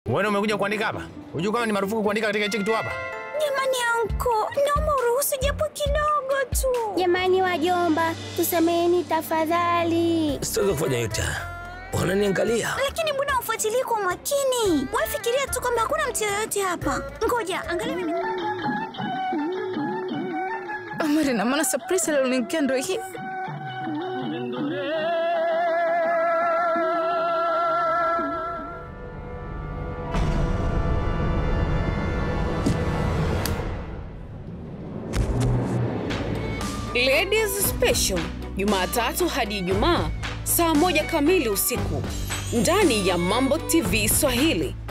Wewe umekuja kuandika hapa? Unajua kama ni marufuku kuandika katika hichi kitu hapa? Jamani anko, naomba uruhusu japo kidogo tu. Jamani wajomba, tusameheni tafadhali. Sitaweza kufanya yote. Wananiangalia. Lakini mbona ufuatilii kwa makini? Wafikiria tu kwamba hakuna mtu yoyote hapa. Ngoja, angalia mimi. Amari, na maana surprise alilonikia ndo hii. Ladies Special Jumatatu hadi Ijumaa saa moja kamili usiku ndani ya Mambo TV Swahili.